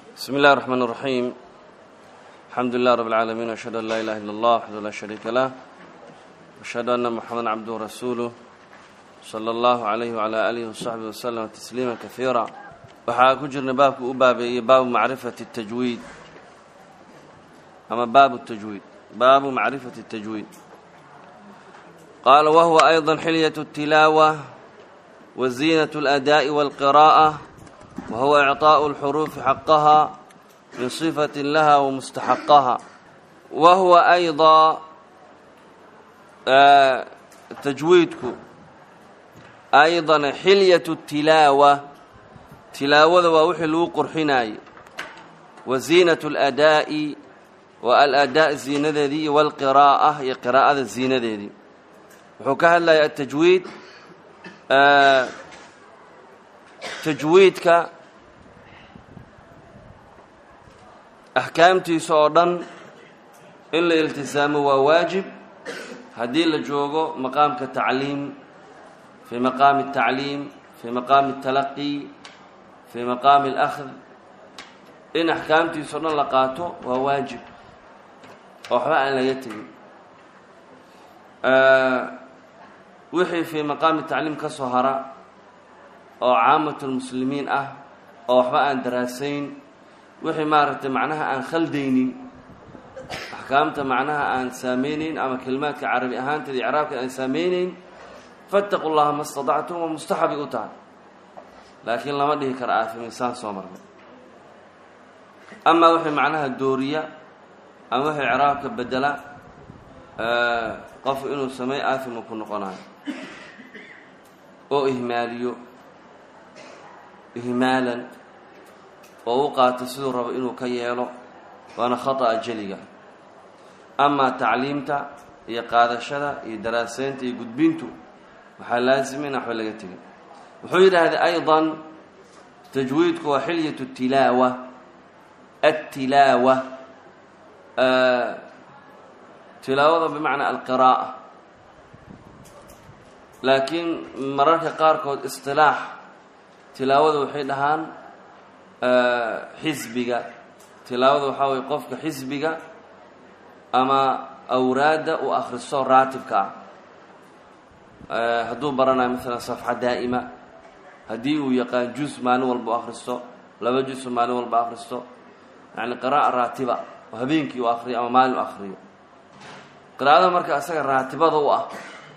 بسم الله الرحمن الرحيم الحمد لله رب العالمين وأشهد أن لا إله إلا الله وحده لا شريك له وأشهد أن محمدا عبده ورسوله صلى الله عليه وعلى آله وصحبه وسلم تسليما كثيرا waxaa ku jirna baabka u baabeeyey baabu macrifati الtajwiid ama baabu الtajwiid baabu macrifati الtajwiid qaala wahuwa أيضا xilyaة الtilaaوة وزينة الأداء والقراءة وهو إعطاء الحروف حقها من صفة لها ومستحقها وهو أيضا تجويدك أيضا حلية التلاوة تلاوة ووحي لو قرحناي وزينة الأداء والأداء زينة ذي والقراءة هي قراءة الزينة ذي وحكاها الله التجويد tajwiidka axkaamtiisa oo dhan in la iltisaamo waa waajib haddii la joogo maqaamka tacliim fii maqaami الtacliim fii maqaami الtalaqi fii maqaami اlأkhd in axkaamtiisa o dhan la qaato waa waajib oo waxba aan laga tegin wixii fii maqaami tacliim ka soo hara oo caamat lmuslimiin ah oo waxba aan daraasayn wixii maaragtay macnaha aan khaldaynin axkaamta macnaha aan saameyneyn ama kelimaadka carabi ahaanteeda icraabka aan saameyneyn fattaqu llaha ma stadactum waa mustaxabay u tahay laakiin lama dhihi karo aafiminsaan soo marnay amaa wixii macnaha dooriya ama wixii icraabka bedela qofku inuu sameey aafima ku noqonayo oo ihmaaliyo ihmaalan oo u qaato siduu rabo inuu ka yeelo waana khata'a jeliga amaa tacliimta iyo qaadashada iyo daraaseynta iyo gudbintu waxaa laasima in waxba laga tegin wuxuu yidhaahday ayضa tajwiidku waa xilyat الtilaawa الtilaawa tilaawada bimacnaa alqiraa'a laakiin mararka qaarkood isilaax tilaawada waxay dhahaan xisbiga tilaawada waxaa weye qofka xisbiga ama awraadda uu akhristo raatibka ah hadduu baranayo maalan safxa daa'ima haddii uu yaqaan juz maalin walba u akhristo laba juzu maalin walba akhristo yacni qiraa'a raatiba oo habeenkii u akhriyo ama maalin u akhriyo qiraa'ada marka isaga raatibada u ah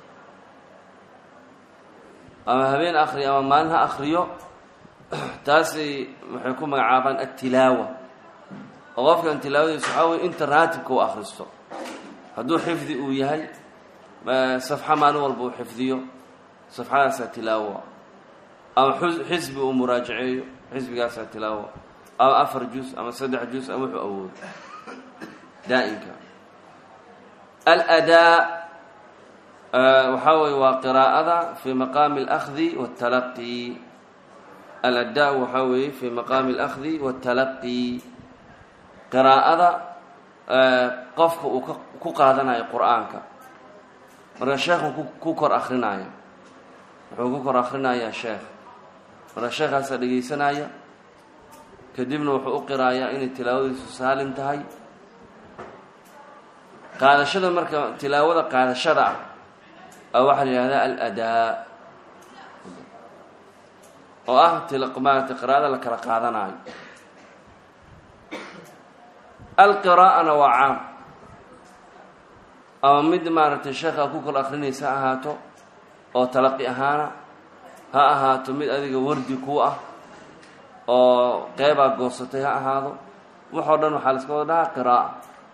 ama habeen akhriyo ama maalin ha akhriyo taasi waxay ku magacaabaan attilaawa oo qofkan tilaawadiisa waxaa weye inta raatibka u akhristo hadduu xifdi uu yahay safxa maalin walba uu xifdiyo safxadaasaa tilaawa ama xisbi uu muraajaceeyo xisbigaasaa tilaawa ama afar juz ama saddex juz ama wuxuu awoodo daa'imka aladaa waxaa weye waa qiraa'ada fii maqaami اlأkhdi wالtalaqi aladaa waxaa weeye fii maqaami اlأkhdi wالtalaqi qiraa'ada qofka uu ku qaadanayo qur'aanka marka sheekhu ku kor akrinaya wuxuu ku kor akrinayaa sheekh marka sheekaasaa dhegaysanaya kadibna wuxuu u qiraayaa inay tilaawadiisu saalim tahay qaadashada marka tilaawada qaadashada ah waxaa la yihahdaa aladaa oo ah tilmaarata qiraa'ada la kala qaadanayo alqiraa'ana waa caam ama mid maaragtay sheekha ku kor akrinaysa ha ahaato oo talaqi ahaana ha ahaato mid adiga wardi ku ah oo qeybaa goosatay ha ahaado waxoo dhan waxaa la iska wada dhahaa qiraa'a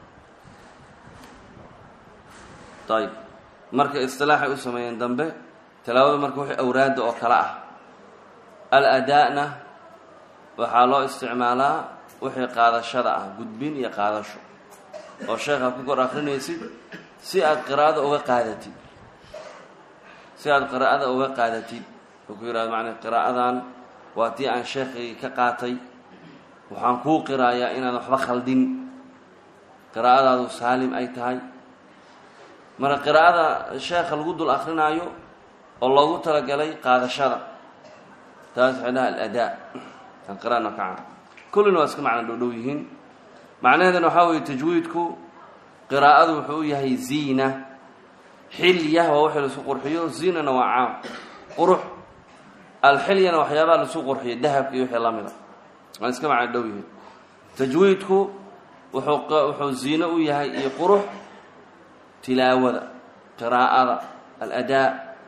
ayb marka istilaaxay u sameeyeen dambe tilaawada marka wixii awraadda oo kale ah al-adaa-na waxaa loo isticmaalaa wixii qaadashada ah gudbin iyo qaadasho oo sheekha ku kor akrinaysid si aad qiraa'ada uga qaadatid si aad qiraa'ada uga qaadatid oo ku yihahdo macnaa qiraa'adan waa tii aan sheekhay ka qaatay waxaan kuu qiraayaa inaan waxba khaldin qiraa'adaadu saalim ay tahay marka qiraa'ada sheekha lagu dul akrinaayo oo loogu talagalay qaadashada taas waxay dhaha aladaa alqira'a nakaca kullina waa iska macno dhowdhow yihiin macnaheedana waxaa weeye tajwiidku qiraa'adu wuxuu u yahay ziina xilya waa wixii lasu qurxiyo ziinana waa caam qurux alxilyana waxyaabaha lasu qurxiyo dahabka iyo wixii lamida waa iska macno dhow yihiin tajwiidku wuxuu wuxuu ziino u yahay iyo qurux tilaawada qiraa'ada aladaa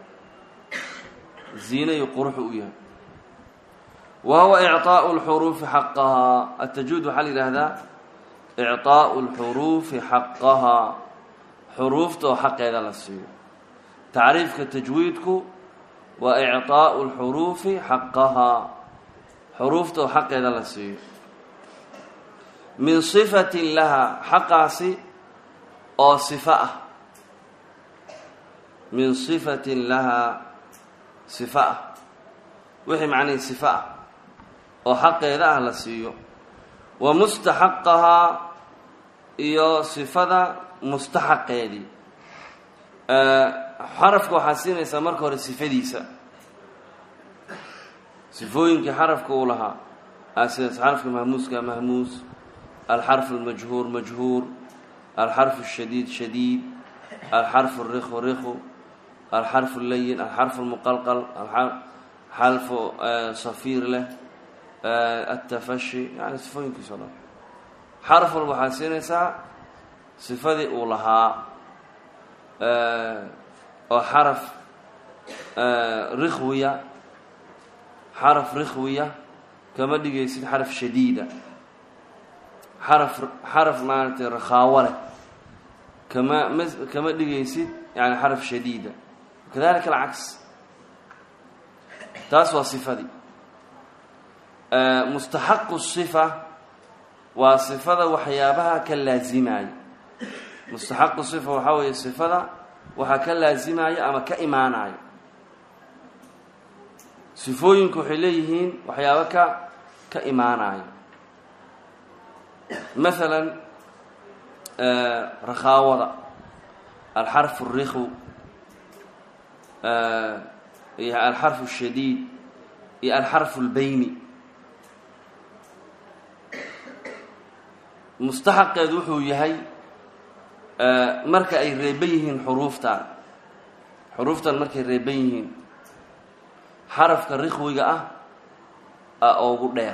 ziino iyo quruxu u yahay wa huwa icطaaءu اlxuruufi xaqahaa atajwiid waxaa la yidhaahdaa icطaaءu اlxuruufi xaqahaa xuruufta oo xaqeeda la siiyo tacriifka tajwiidku waa icطaaءu اlxuruufi xaqahaa xuruufta oo xaqeeda la siiyo min صifatin laha xaqaasi oo صifo ah min صifatin lahaa sifo ah wixii macnihii sifo ah oo xaqeeda ah la siiyo wa mustaxaqahaa iyo sifada mustaxaqeedii xarafka waxaa siinaysaa marka hore sifadiisa sifooyinkii xarafka uu lahaa sidaas xarafka mahmuuska mahmuus alxarfu اlmajhuur majhuur alxarfu الshadiid shadiid alxarfu الrikhu rikhu alxarfu اlayin alxarfu اlmuqalqal xalfu safiir leh atafashi yani sifooyinkiisa o dhan xaraf walba waxaad siinaysaa sifadii uu lahaa oo xaraf rikhwiya xaraf rikhwiya kama dhigaysid xaraf shadiida xaraf xaraf maaragtay rakhaawo leh kama ma kama dhigaysid yani xaraf shadiida kadalika alcaks taas waa sifadii mustaxaqu sifa waa sifada waxyaabaha ka laazimaayo mustaxaqu sifa waxaa weeye sifada waxaa ka laazimaayo ama ka imaanayo sifooyinku waxay leeyihiin waxyaabo ka ka imaanayo masalan rakhaawada alxarfu الrikhu iyo alxarfu الshadiid iyo alxarfu اlbeyni mustaxaqeedu wuxuu yahay marka ay reeban yihiin xuruuftan xuruuftan markay reeban yihiin xarafka rikhwiga ah a ugu dheer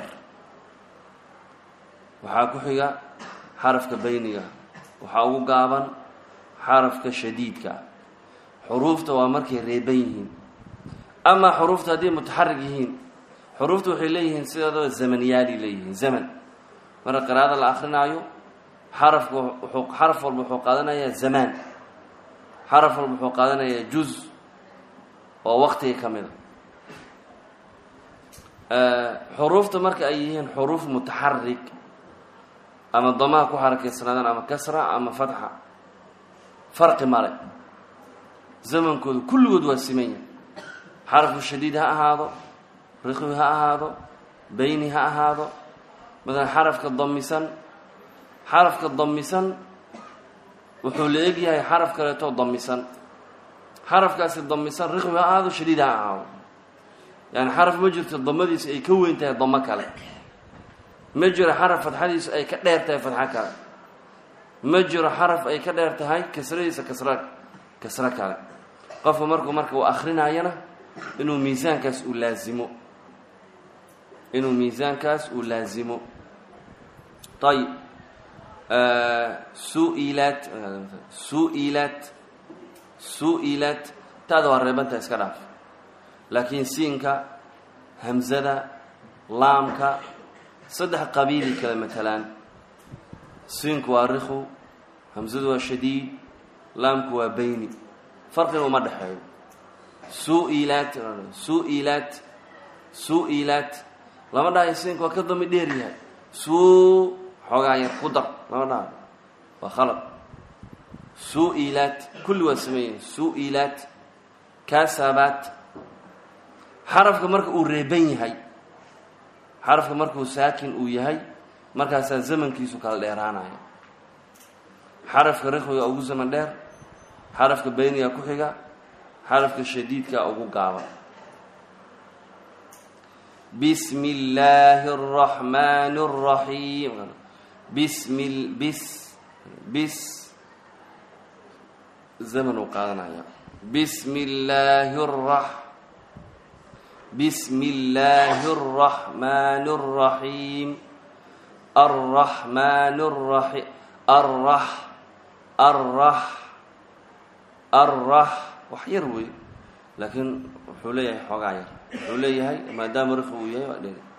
waxaa ku xiga xarafka beyniga waxaa ugu gaaban xarafka shadiidka xuruufta waa markay reeban yihiin amaa xuruufta hadday mutaxarig yihiin xuruufta waxay leeyihiin sideedaba zamaniyaali leeyihiin zaman marka qiraa'ada la akrinaayo xarafka wuxuu xaraf walba wuxuu qaadanayaa zamaan xaraf walba wuxuu qaadanayaa juz oo waqtiga ka mida xuruufta marka ay yihiin xuruuf mutaxarig ama damaha ku xarakaysnaadaan ama kasra ama fatxa farqi male zamankooda kulligood waa siman yahay xarafku shadiid ha ahaado riqwi ha ahaado beyni ha ahaado masalan xarafka damisan xarafka damisan wuxuu la eg yahay xaraf kaleetoo damisan xarafkaasi damisan riqwi ha ahaado shadiid ha ahaado yani xaraf ma jirto damadiisa ay ka weyn tahay damo kale ma jiro xaraf fatxadiisu ay ka dheer tahay fatxo kale ma jiro xaraf ay ka dheer tahay kasradiisa kasra kasro kale qofka markuu marka uu akrinayana inuu miisaankaas uu laazimo inuu miisaankaas uu laazimo ayib suilat suilat su-ilat taada waa reebanta iska dhaaf laakiin siinka hamzada laamka saddex qabiilay kala matalaan siinku waa rikhu hamzadu waa shadiid laamku waa beyni farqiga uma dhexeeyo su-ilat su-ilat su-ilat lama dhahayo siinka waa ka dami dheer yahay suu xoogaa yar ku dar lama dhahayo waa khalad su-ilat kulli waa sameeyihin su-ilat kasabat xarafka marka uu reeban yahay xarafka markuu saakin uu yahay markaasaa zamankiisu kala dheeraanaya xarafka rikhwiga ugu zaman dheer xarafka beyniga ku xiga xarafka shadiidka ugu gaaban bismi illaahi araxmaani araxiim bismi bis bis zaman uu qaadanaya bismi illaahi rax bismi illaahi araxmaani araxiim arraxmaani araxiim arrax arrax arrax wax yar wey laakiin wuxuu leeyahay xoogaa yar wuxuu leeyahay maadaama rikhi uu yahay waa dheri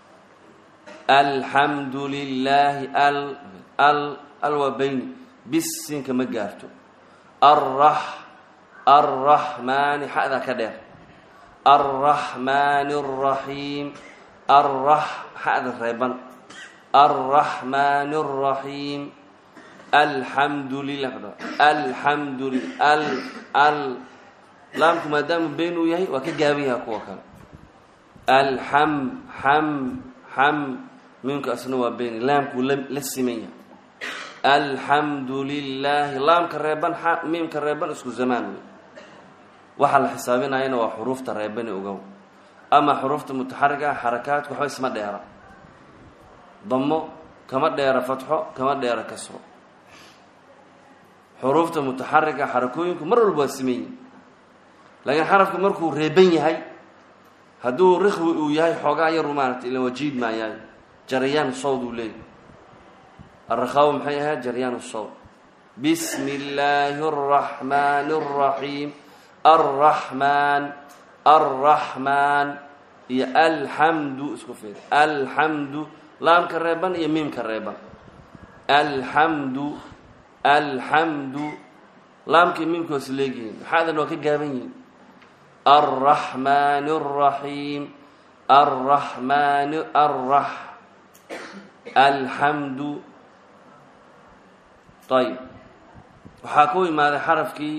alxamdu lilaahi al al al waa bayni bisinka ma gaarto arrax arraxmaani xadaa ka dheer arraxmaani araxiim arrax xada reeban arraxmaani araxiim alxamdu lilah alxamdu li al al laamku maadaama been uu yahay waa ka gaaban yaha kuwa kale alxam xam xam miimka asna waa beeni laamkuu la siman yahay alxamdu lilaahi laamka reeban miimka reeban isku zamaan wey waxaa la xisaabinayana waa xuruufta reebani ogow ama xuruufta mutaxariga xarakaadku waxba isma dheera damo kama dheera fatxo kama dheera kasro xuruufta mutaxariga xarakooyinku mar walba waa siman yihin laakiin xarafku markuu reeban yahay hadduu rikhwi uu yahay xoogaa yaru maaragtay ila wajiid maayaay jaryaan sawd uu leeyahy arrakaawo maxay ahayd jaryaan sawd bismi illaahi araxmaani araxiim arraxmaan arraxmaan iyo alxamdu isku fiir alxamdu laamka reeban iyo miimka reeban alxamdu alxamdu laamkii miimka waa is leegyihiin maxaadan waa ka gaaban yihiin alraxmaani araxiim alraxmaani arrax alxamdu ayb waxaa ku imaaday xarafkii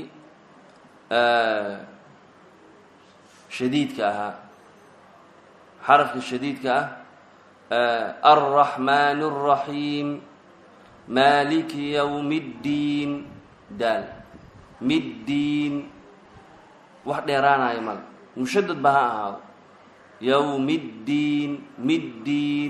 shadiidka ahaa xarafka shadiidka ah alraxmaani araxiim maaliki yowmi ddiin daal middiin wax dheeraanayo male mushadad ba ha ahaado yowmi ddiin middiin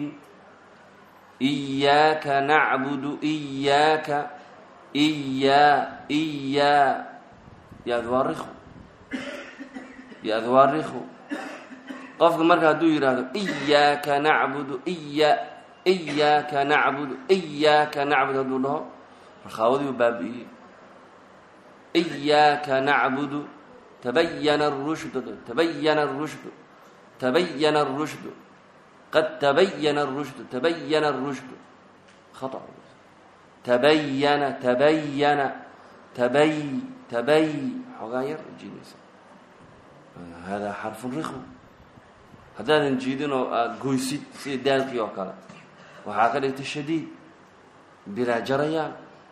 iyaaka nacbudu iyaaka iyaa iyaa yaadwaariku yaadwaariku qofka marka hadduu yidhaahdo iyaaka nacbudu iya iyaaka nacbudu iyaaka nacbud hadduu dhaho rakhaawadiiu baabi'iyey iyaaka nacbudu tabayana arushdu tabayana arushdu tabayana arushdu qad tabayana arushdu tabayana arushdu khata tabayana tabayana tabay tabay xoogaa yar jiidaysa hada xarfu rikw haddaadan jiidin oo aada goysid sida daalkii oo kale waxaa ka dhigtay shadiid bilaa jarayaan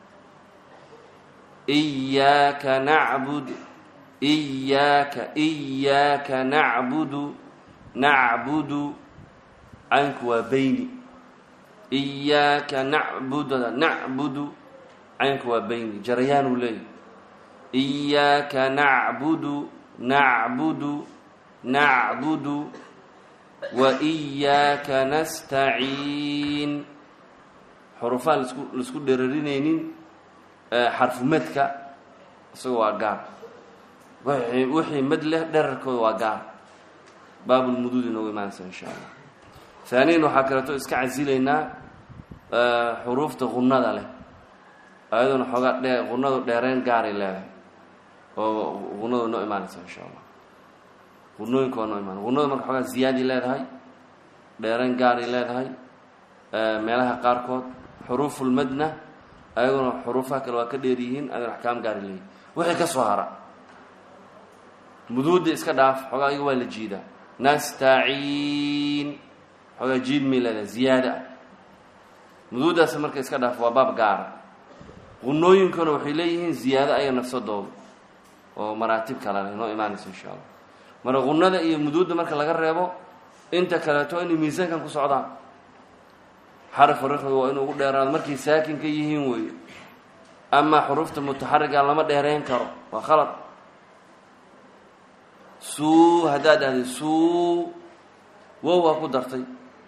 iyaaka nacbud iyaaka iyaaka nacbudu nacbudu caynku waa beyni iyaaka nacbudda nacbudu caynku waa beyni jarayaan uu leeyahy iyaaka nacbudu nacbudu nacbudu wa iyaaka nastaciin xurufaan lasku laisku dherarinaynin xarfumadka isaga waa gaar wixii wixii mad leh dherarkooda waa gaar baabulmuduud inoogu imaanaysa insha allah haaniyan waxaa kaleeto iska casilaynaa xuruufta qunada leh ayaduna xoogaa dhe qunadu dheereyn gaaray leedahay oo qunadu noo imaanaysa insha allah qunooyinka waa noo imaanay qunadu marka xoogaa ziyaadi leedahay dheereyn gaaray leedahay meelaha qaarkood xuruufulmadna ayaguna xuruufaha kale waa ka dheer yihiin ayaguna axkaam gaari leeyihin wixii ka soo hara muduudda iska dhaaf xoogaa ayaga waa la jiidaa nastaciin xoogaa jiid may leedahay ziyaada ah muduuddaas marka iska dhaaf waa baab gaara qunooyinkuna waxay leeyihiin ziyaado aya nafsadooda oo maraatib kale leh noo imaanaysa insha allah marka qunada iyo muduudda marka laga reebo inta kaleeto inay miisaankan ku socdaan xarafka riqda waa inuu ugu dheeraado markay saakin ka yihiin weeye amaa xuruufta mutaxariga lama dheereyn karo waa khalad suu haddaad dhahday suu wow waa ku dartay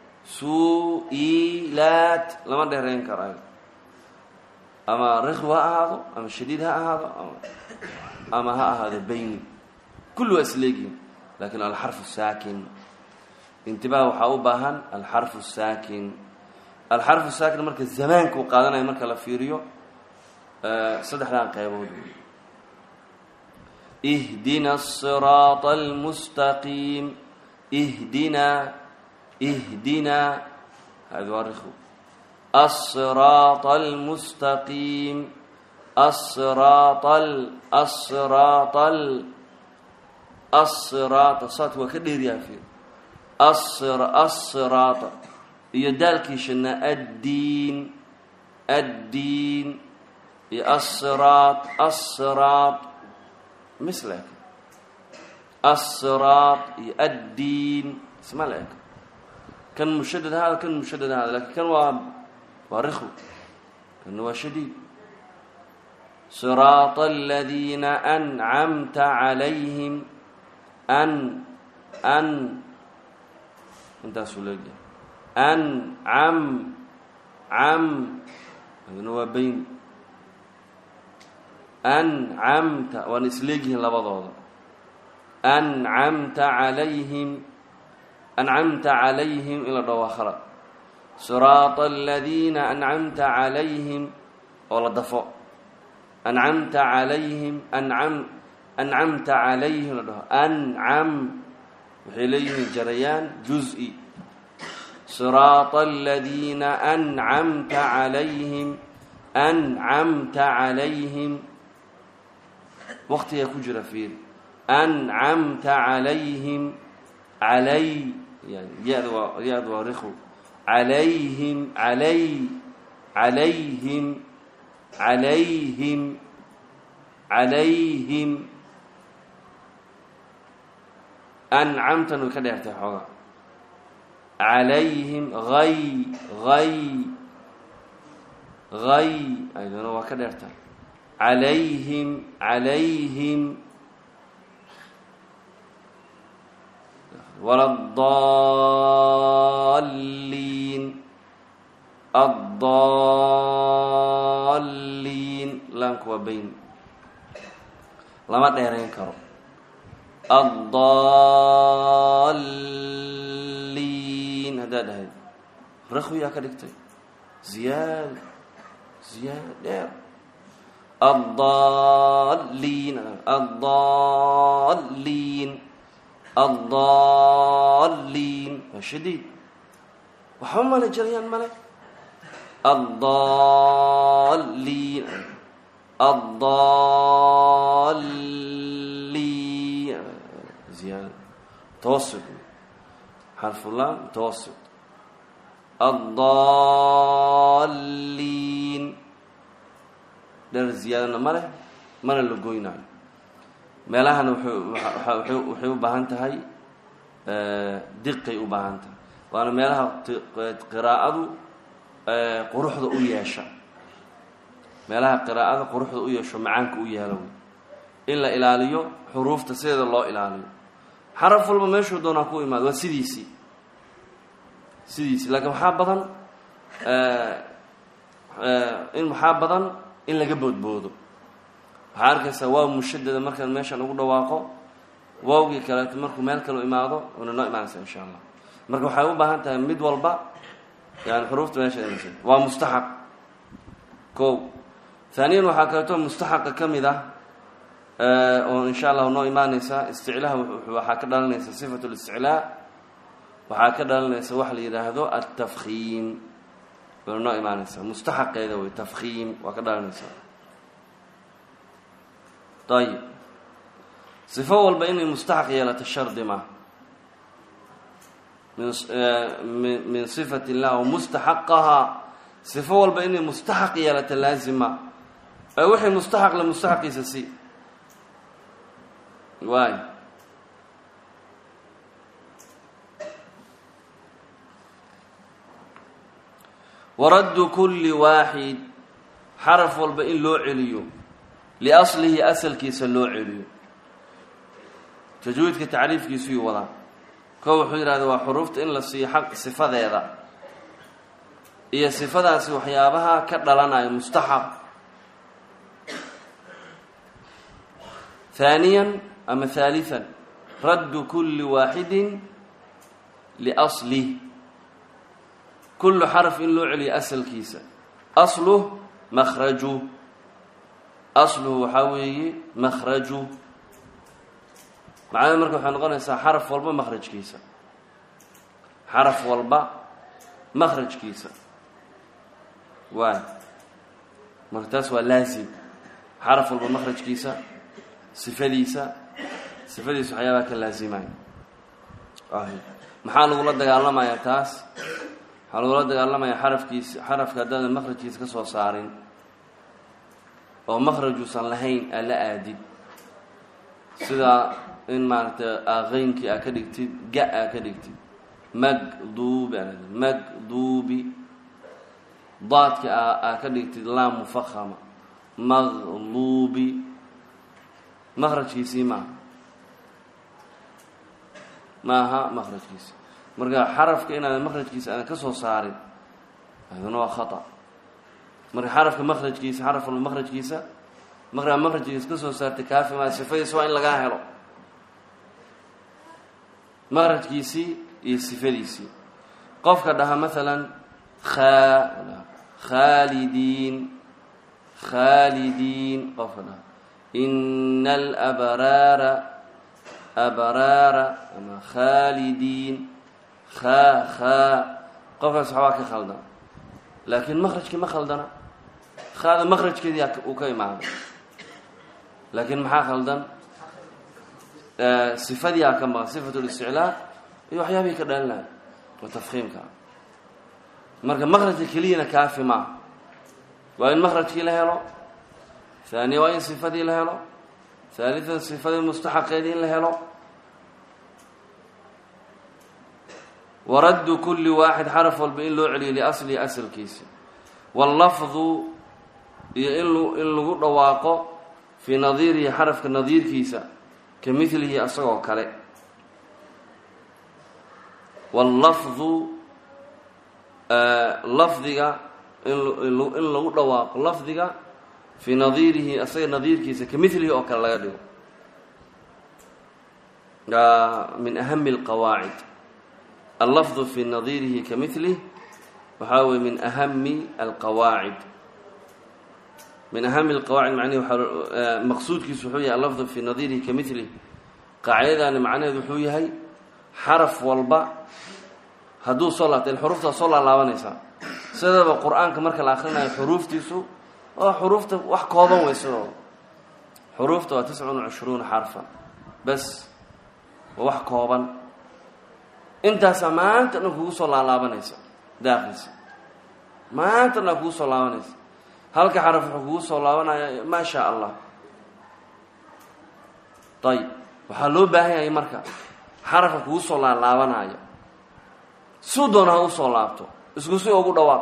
su-ilaat lama dheerayn karayo ama rikhw ha ahaado ama shadiid ha ahaado ama ha ahaado bayni kulli waa isleegihin lakin alxarfu saakin intibah waxaa u baahan alxarfu saakin alxarfu saakin marka zamaankuu qaadanayo marka la fiiriyo saddexdan qaybood ihdina الصiraaط اlmustaqiim ihdina ihdina hadi waa rikw الصiraaط اlmustaqiim الصiraaط الصiraaط الصiraaط saadka waa ka dheeryaha fiir الصiraaط iyo daalkiishana addiin addiin iyo الصiraaط الصiraaط misle الصiraaط iyo addiin isma la eg kan mushadad ahaada kan mushadad ahaada lakin kan waa waa rikw kana waa shadiid صiraaط الadiina أncamta عalayhim an an intaasuu leeyahay ancam cam aduna waa bayn ancamta waana isleegyihiin labadooda ancamta calayhim ancamta calayhim in la dhaho waa khalad siraaط aladiina ancamta calayhim oo la dafo ancamta calayhim ancam ancamta calayhim la dhaho ancam waxay leeyihiin jarayaan juz-i siraaطa aladiina ancamta calayhim ancamta calayhim waqtigaa ku jira fiir ancamta calayhim calay ya-da waa ya-da waa rikw calayhim calay calayhim calayhim calayhim ancamtan way ka dheertay xooga calayhim hay hay hay aydana waa ka dheertay calayhim calayhim waladaliin addaliin laanku waa bayn lama dheerayn karo addaliin haddaad dhahayd rakwiyaa ka dhigtay ziyaad ziyaad dheer addaliin addaliin addaliin waa shadiid waxba male jarayaan male addaliin addaliin ziyaada mutawasit xarfulaan mutawasit addaliin dheer ziyaadana ma leh mana la goynaayo meelahana waxay u baahan tahay diqay u baahan tahay waana meelaha qiraa'adu quruxda u yeesha meelaha qiraa'ada quruxda u yeesho macaanka u yeelo wey in la ilaaliyo xuruufta sideeda loo ilaaliyo xaraf walba meeshuu doonaa ku imaado waa sidiisii sidiisii laakiin waxaa badan in waxaa badan in laga boodboodo waxaa arkaysaa waaw mushadada markaan meeshaan ugu dhawaaqo waawgii kaleeto markuu meel kale imaado una noo imaanaysa insha allah marka waxay u baahan tahay mid walba yani xuruufta meesha imaysa waa mustaxaq ko haaniyan waxaa kaleeto mustaxaqa ka mid ah oo insha allahu noo imaanaysa isticlaha waxaa ka dhalanaysa sifat listiclaa waxaa ka dhalanaysa waxa la yidhaahdo altafkiim wana noo imaanaysa mustaxaqeeda wey tafkiim waa ka dhalanaysa ayib sifo walba inay mustaxaq yeelato shardi ma min min sifat illah o mustaxaqahaa sifo walba inay mustaxaq yeelato laazima ee wixii mustaxaq le mustaxaqiisa si waay waraddu kulli waaxid xaraf walba in loo celiyo liaslihi asalkiisa loo celiyo tajwiidka tacriifkiisuyuu wadaa ko wuxuu yidhahda waa xuruufta in la siiyo xaq sifadeeda iyo sifadaasi waxyaabaha ka dhalanayo mustaxab haaniyan ama haalian raddu kulli waaxidin liaslih kullu xaraf in loo celiyo asalkiisa asluh makhraju asluhu waxaa weeye makhraju macnada marka waxay noqonaysaa xaraf walba makhrajkiisa xaraf walba makhrajkiisa waay marka taas waa laazim xaraf walba makhrajkiisa sifadiisa sifadiisa waxyaabaha ka laazimaya maxaa lagula dagaalamayaa taas waxaa lagula dagaalamayaa xarafkiisa xarafka haddaadan makhrajkiisa ka soo saarin oo makhrajuusan lahayn aa la aadid sida in maaragtay aqeynkii aa ka dhigtid ga aa ka dhigtid magduubi aa magduubi daadki aa ka dhigtid laam mufahama maqluubi makrajkiisii maaha maaha makrajkiisi marka xarafka inaadan makrajkiisa aadan ka soo saarin aduna waa khata marka xarafka makrajkiisa xaraf walba makrajkiisa markaa makrajkiisa ka soo saartay kaafi maa sifadiisa waa in lagaa helo makrajkiisii iyo sifadiisii qofka dhaha maalan khaa khaalidiin khaalidiin qofka dhaha ina alabraara abraara ama khaalidiin khaa khaa qofkaas waxbaa ka khaldan laakiin makrajkii ma khaldana khaada makrajkeedii uu ka imaaday laakiin maxaa khaldan sifadii aa ka maqan sifat listiclaa iyo waxyaabihii ka dhalin lahay oo tafkiimka marka makrajka keliyana kaafi maaha waa in makrajkii la helo haaniya waa in sifadii la helo haalian sifadii mustaxaqeedii in la helo waraddu kulli waaxid xaraf walba in loo celiyo liaslihi asalkiisa wallafdu iyo in in lagu dhawaaqo fii nadiirihi xarafka nadiirkiisa ka milihi asagoo kale wallafdu lafdiga in lagu dhawaaqo lafdiga fii nadiirihi asaga nadiirkiisa ka milihi oo kale laga dhigo min ahami alqawaacid allafdu fii nadiirihi ka milih waxaa weye min ahami alqawaacid min ahami alqawaacid macnihi waa maqsuudkiisu wuxuu yahay allafdu fii nadiirihi ka milih qaacidadaani macnaheedu wuxuu yahay xaraf walba hadduu soo laabta il xuruuftaa soo laalaabanaysaa sidaba qur-aanka marka la akrinayo xuruuftiisu oo xuruufta wax kooban wey sidooda xuruufta waa tiscun cishruuna xarfan bas waa wax kooban intaasaa maanta dhan kugu soo laalaabanaysa daaqilsa maanta dhan kugu soo laabanaysa halka xaraf wuxuu kugu soo laabanaya maa shaa allah ayib waxaa loo baahan yahay marka xarafka kugu soo laalaabanaya suu doona ha usoo laabto isku si ugu dhawaaq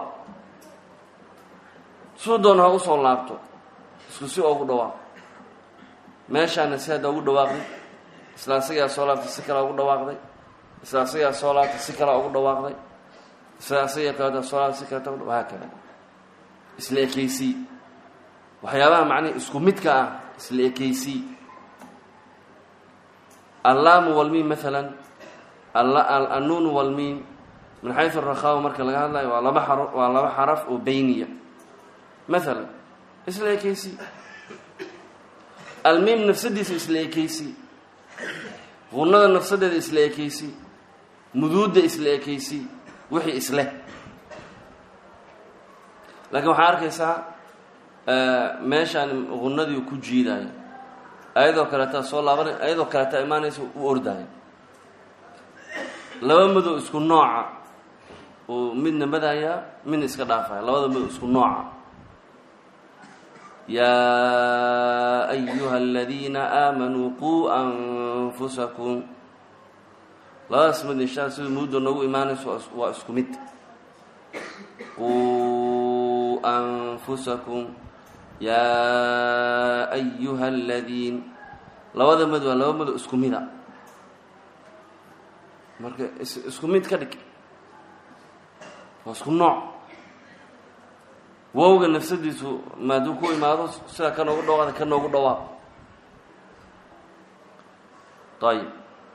suu doona ha usoo laabto isku si ugu dhawaaq meeshaana si hadda ugu dhawaaqday isla asigaa soo laabtay si kale ugu dhawaaqday isla asigaa soo laabtay si kale ugu dhawaaqday isla asigaa kaleta soo laabtay si kaleta ugu haakada isla ekeysii waxyaabaha macnihi isku midka ah isla ekeysii allaamu walmiim maalan annuun walmiim min xayu rakhawa marka laga hadlayo waa laba xar waa laba xaraf oo beyniya maalan isla ekeysi almiim nafsadiisa isla ekeysi qunada nafsadeeda isla ekeysi muduudda isla ekeysi wixii isleh laakiin waxaa arkaysaa meeshaan qunadii ku jiidaayo ayadoo kaleetaa soo laabanay ayadoo kaleetaa imaanaysa u ordaayo laba madow isku nooca uu midna madayaa midna iska dhaafaya labada madow isku nooca yaa ayuha aladiina aamanuu quu anfusakum labadaas mid inshaa sida muddo noogu imaanayso waa isku mid quu anfusakum yaa ayuha aladiin labada mad waa laba madow isku mida marka is isku mid ka dhig waa isku nooc wowga nafsadiisu maaduu ku imaado sida ka noogu dhawaada ka noogu dhawaaq ayib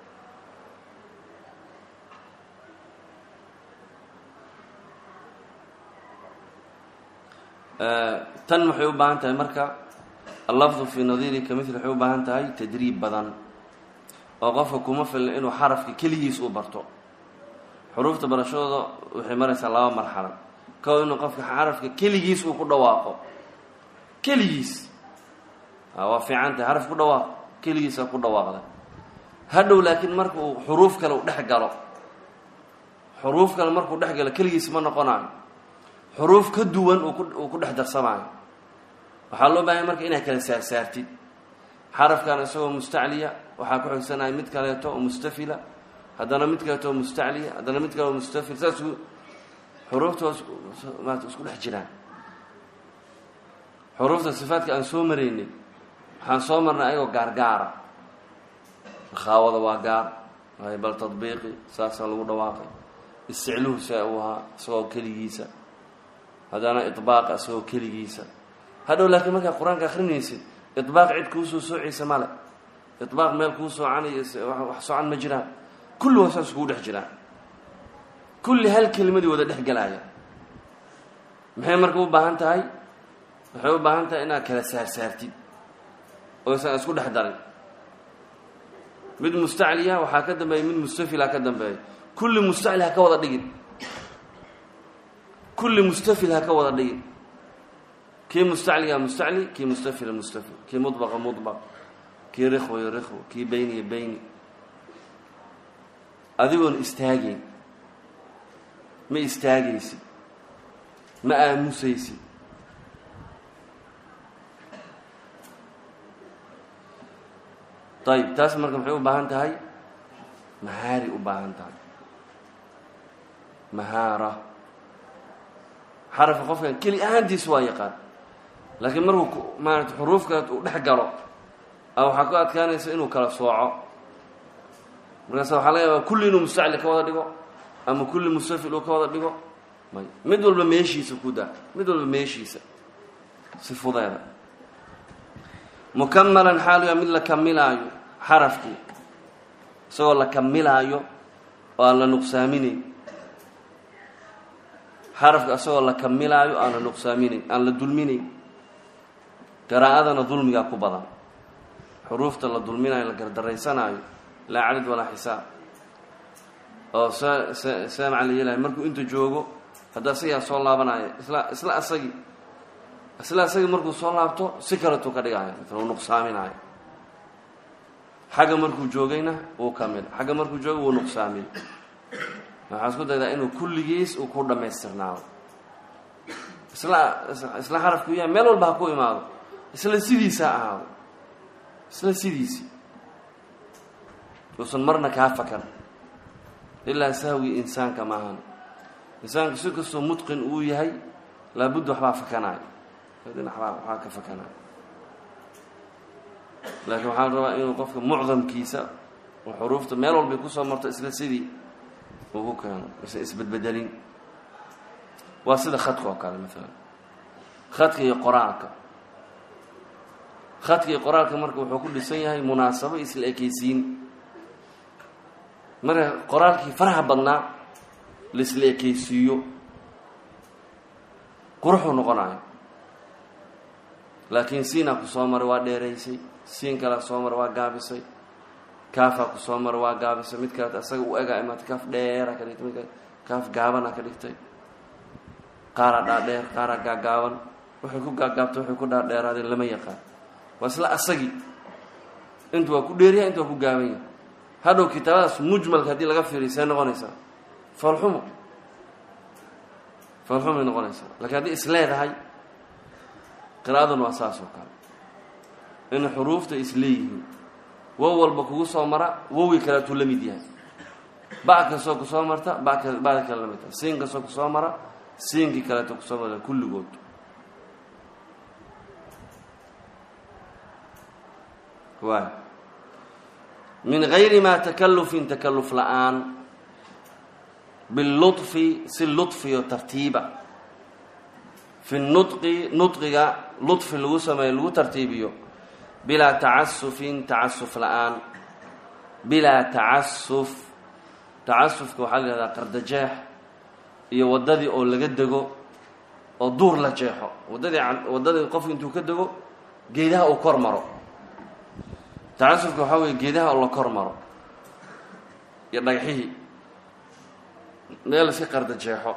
tan waxay u baahan tahay marka allafdu fii nadiiri ka mil waxay u baahan tahay tadriib badan oo qofka kuma filna inuu xarafka keligiis u barto xuruufta barashadooda waxay maraysaa laba marxalo kow inuu qofka xarafka keligiis uu ku dhawaaqo keligiis waa fiican tahay xaraf ku dhawaaq keligiisa ku dhawaaqda hadhow laakiin marka uu xuruuf kale u dhex galo xuruuf kale markuu dhex galo keligiis ma noqonayo xuruuf ka duwan uu ku dhex darsamaayo waxaa loo baahanya marka inaad kala saarsaartid xarafkan isagoo mustacliya waxaa ku xigsanaya mid kaleeto oo mustafila haddana mid kaleeto oo mustacliya haddana mid kale oo mustafil saas xuruufta maata isku dhex jiraan xuruufta sifaadka aan soo maraynay waxaan soo marnay ayagoo gaargaara rakhaawada waa gaar waay bal tadbiiqi saasaa lagu dhawaaqay isticluhu see uu ahaa isagoo keligiisa haddana iطbaaqa isagoo keligiisa hadhow laakiin markaa qur-aanka akrinaysid iطbaaq cid kuusoo soocaysa male iطbaaq meel kuu soocanayo wax socan ma jiraan kulli waa saas kugu dhex jiraan kulli hal kelimadii wada dhex galaaya maxay marka u baahan tahay waxay u baahan tahay inaad kala saarsaartid oo isan isku dhex darin mid mustacliya waxaa ka dambeeya mid mustafil ha ka dambeeya kulli mustacli ha ka wada dhigin kulli mustafil ha ka wada dhigin kii mustacliga mustacli kii mustafila mustafil kii mudbaqa mudbaq kii rikhwayo rikhwo kii beyniya beyni adigoon istaagayn ma istaagaysid ma aamusaysid ayib taas marka maxay u baahan tahay mahaari u baahan tahay mahaara xarafka qofkan keli ahaantiis waa yaqaan laakiin markuu maarata xuruufka uu dhex galo a waxaa ku adkaanaysa inuu kala sooco markaas waxaa laga yaabaa kulli inuu mustacli ka wada dhigo ama kulli mustafil uu ka wada dhigo may mid walba meeshiisa ku daa mid walba meeshiisa si fudeeda mukamalan xaaluya mid la kamilaayo xarafkii isagoo la kamilaayo oo aan la nuqsaaminayn xarafka isagoo la kamilaayo aan la nuqsaaminayn aan la dulminayn qiraa'adana dulmigaa ku badan xuruufta la dulminayo la gardaraysanaayo laa cadad walaa xisaab oo see see see maca la yeelahay markuu inta joogo hadda asigaa soo laabanaya isla isla asagii isla asagii markuu soo laabto si kaletuu ka dhigaayo uu nuqsaaminaayo xagga markuu joogayna wuu kamil xagga markuu joogo wuu nuqsaamiy waxaa isku daydaa inuu kulligiis uu ku dhammaystirnaado isla isla xarafku yahay meel walba ha ku imaado isla sidiisa ha ahaado isla sidiisii uusan marna kaa fakan ilaa sahwi insaanka maahan insaanku si kastoo mutqin uu yahay laabudda waxbaa fakanaayo dhinac baa waxbaa ka fakanaayo laakiin waxaa la rabaa inuu qofka mucdamkiisa oo xuruufta meel walbay kusoo marto isla sidii uu ku keeno isan isbedbedelin waa sida khadka oo kale maalan khadka iyo qoraalka khadka iyo qoraalka marka wuxuu ku dhisan yahay munaasabo isla ekeysiin marka qoraalkii faraha badnaa la isla ekeysiiyo quruxuu noqonayo laakiin siinaa ku soo maray waa dheeraysay siin kalea soo maray waa gaabisay kaafaa ku soo maray waa gaabisay mid kaleet asaga u egaa imaatay kaaf dheera ka dhigtay mid kale kaaf gaabana ka dhigtay qaaraa dhaadheer qaaraa gaagaaban waxay ku gaagaabtay waxay ku dhaadheeraadeen lama yaqaan waa isla asagii intu waa ku dheeryahay intu waa ku gaaban yahay hadhow kitaabadaas mujmalka haddii laga fiiriyo see noqonaysaa foolxumo foolxumay noqonaysaa lakiin haddii is leedahay qiraa'aduna waa saas oo kale in xuruufta is leeyihiin wow walba kugu soo mara wowgii kaleetuu la mid yahay ba kastoo ku soo marta baka bada kale la mid tahay siin kastoo kusoo mara siinkii kaleeto kusoo mara kulligood waay min gayri maa takallufin takalluf la-aan biluطfi si luطfiyo tartiiba fi nudqi nudqiga luطfi lagu sameeyo lagu tartiibiyo bilaa tacasufin tacasuf la-aan bilaa tacasuf tacasufka waxaa la yihahdaa qardajeex iyo waddadii oo laga dego oo duur la jeexo waddadii waddadii qofku intuu ka dego geedaha uu kor maro tacasufka waxaa weeye geedaha oo la kor maro iyo dhagaxihii meel iska qardajeexo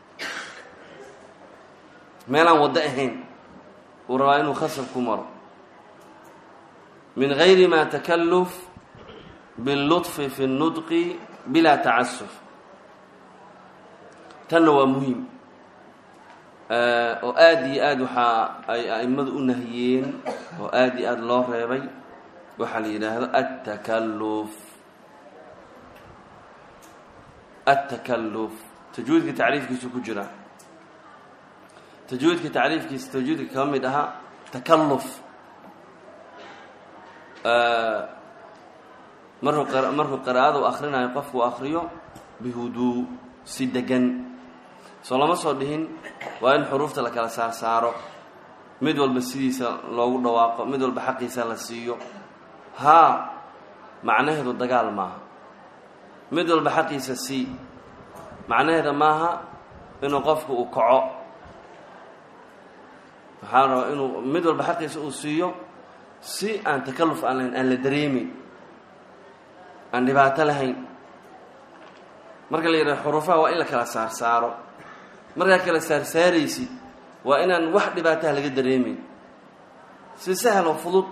meelaan waddo ahayn uu rabaa inuu khasab ku maro min gayri ma takalluf biاlluطfi fi اnnudqi bilaa tacasuf tanna waa muhiim oo aada iyo aada waxaa ay a'immadu u nahiyeen oo aada iyo aada loo reebay waxaa la yidhaahdo aلtakalluf aلtakalluf tajwiidka tacriifkiisu ku jira tajwiidka tacriifkiisa tajwiidka kaba mid ahaa takalluf markuu markuu qiraa'ada u akrinayo qofku u akriyo bihuduu si degan soo lama soo dhihin waa in xuruufta la kala saar saaro mid walba sidiisa loogu dhawaaqo mid walba xaqiisa la siiyo haa macnaheedu dagaal maaha mid walba xaqiisa sii macnaheeda maaha inuu qofku uu kaco waxaa la rabaa inuu mid walba xaqiisa uu siiyo si aan takalluf aan lahayn aan la dareemin aan dhibaato lahayn marka la yidhaha xuruufaha waa in la kala saar saaro markaa kala saarsaaraysid waa inaan wax dhibaataha laga dareemeyn si sahal oo fudud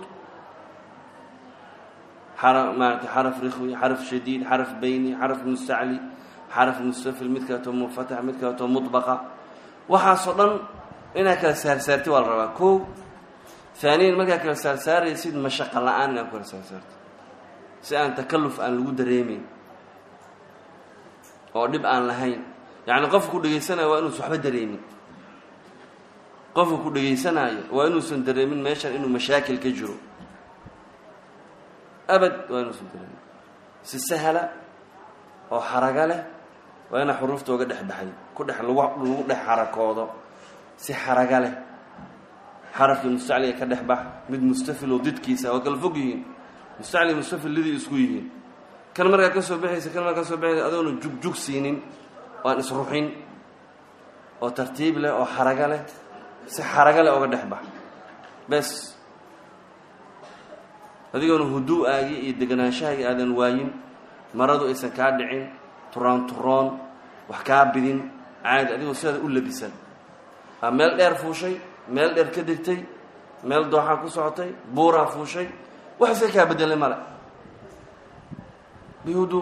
xara maarata xaraf rikhwi xaraf shadiid xaraf bayni xaraf mustacli xaraf mustafil mid kaleetoo munfatax mid kaleetoo mudbaqa waxaasoo dhan inaad kala saarsaartid waa la rabaa kow haaniyan markaa kala saarsaaraysid mashaqa la-aan inaad ku kala saarsaartid si aan takalluf aan lagu dareemeyn oo dhib aan lahayn yacni qofka ku dhegaysanaayo waa inuusan waxba dareemin qofka ku dhegaysanaayo waa inuusan dareemin meeshan inuu mashaakil ka jiro abad waa inuusan dareemin si sahla oo xaraga leh waa inaa xuruufta oga dhex baxay ku dhex lagu lagu dhex xarakoodo si xaraga leh xarafkii mustacliga ka dhex bax mid mustafil oo didkiisa waa kala fog yihiin mustacli mustafil lidii isku yihiin kan markaa ka soo baxaysa kan markaa ka soo baxaysa adoona jugjug siinin oo aan isruxin oo tartiib leh oo xaraga leh si xaraga leh oga dhex bax bes adigoona hudu-aagii iyo deganaanshahaagii aadan waayin maradu aysan kaa dhicin turaan turoon wax kaa bidin caadi adigoo sidaada u labisan aa meel dheer fuushay meel dheer ka degtay meel dooxaa ku socotay buuraa fuushay wax iska kaa bedelay male bihudu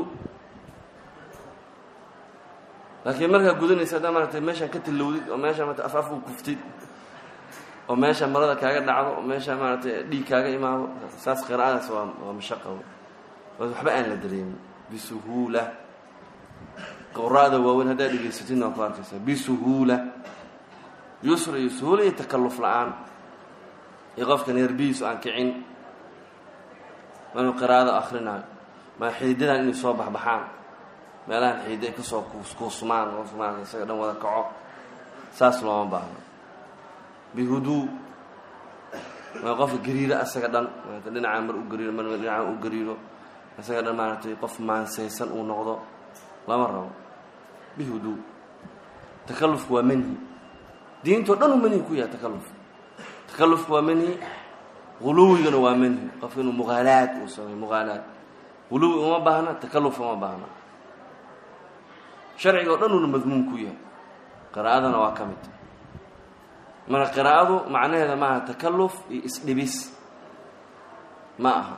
laakiin markaa gudanaysa haddaa maaragtay meeshaan ka tallowdid oo meeshaa maarata af af u kuftid oo meesha marada kaaga dhacdo oo meesha maaragtay dhiig kaaga imaado saas qiraa'adaas waa waa mashaqa waxba aan la dareemin bisuhuula quraa'da waaweyn haddaad dhegaysatidna waa ku arkaysaa bisuhuula yusra iyo suhuula iyo takalluf la-aan iyo qofka neerbihiisu aan kicin inuu qiraa'ada akrinaayo ma xididadan inay soo baxbaxaan meelahan xiidda ay kasoo kuuskuusmaan qof maarata isaga dhan wada kaco saas looma baahno bihuduu waa qofka gariiro asaga dhan maarata dhinacaa mar u gariiro mar dhinacaa u gariiro isaga dhan maaragtay qof maansaysan uu noqdo lama rabo bihuduu takallufku waa manhi diintao dhan uu manhi ku yahay takalluf takallufku waa manhi huluwigana waa manhi qofka inuu muqaalaad uu sameyo muqaalaad huluwi uma baahna takalluf uma baahna sharciga o dhan uuna madmuum ku yahay qiraa'adana waa ka mid marka qiraa'adu macnaheeda maaha takalluf iyo isdhibis ma aha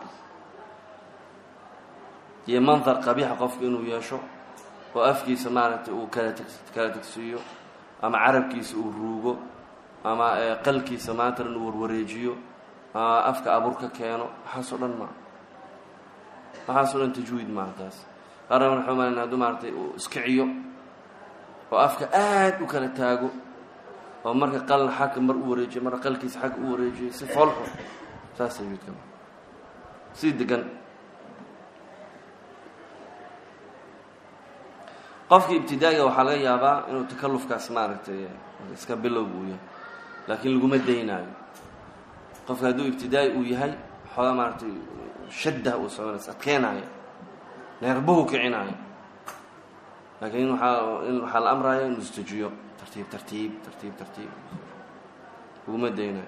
iyo mandar qabiixa qofka inuu yeesho oo afkiisa maaragtay uu kala teg kala tegsiiyo ama carabkiisa uu ruugo ama qalkiisa maantana inuu warwareejiyo ama afka abur ka keeno waxaasoo dhan maa waxaasoo dhan tajwiid maaha taas qaarna waxaa umalana hadduu maaragtay uu iskiciyo oo afka aad u kala taago oo marka qalna xagka mar u wareejiyo marka qalkiisa xagga u wareejiyo si foolxun saas tajwiidka maa si degan qofkii ibtidaa'iga waxaa laga yaabaa inuu takalufkaas maaragtay iska bilowga uu yahay laakiin laguma daynaayo qofka hadduu ibtidaa'i uu yahay xoogaa maaragtay shaddah uu sameynaysa adkeenaayo neerbuhu kicinaayo laakiin waaa in waxaa la amraya inuu istajiyo tartiib tartiib tartiib tartiib laguma daynayo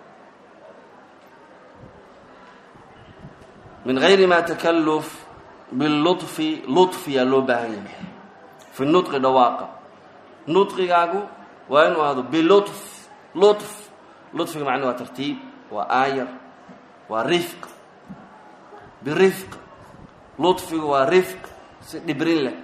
min gayri ma takaluf biluطfi luطfiyaa loo baahan yahay fi nudqi dhawaaqa nudqigaagu waa inuu ahdo biluطf luطf luطfiga macna waa tartiib waa aayar waa rifq birifq luطfigu waa rifq si dhibrin leh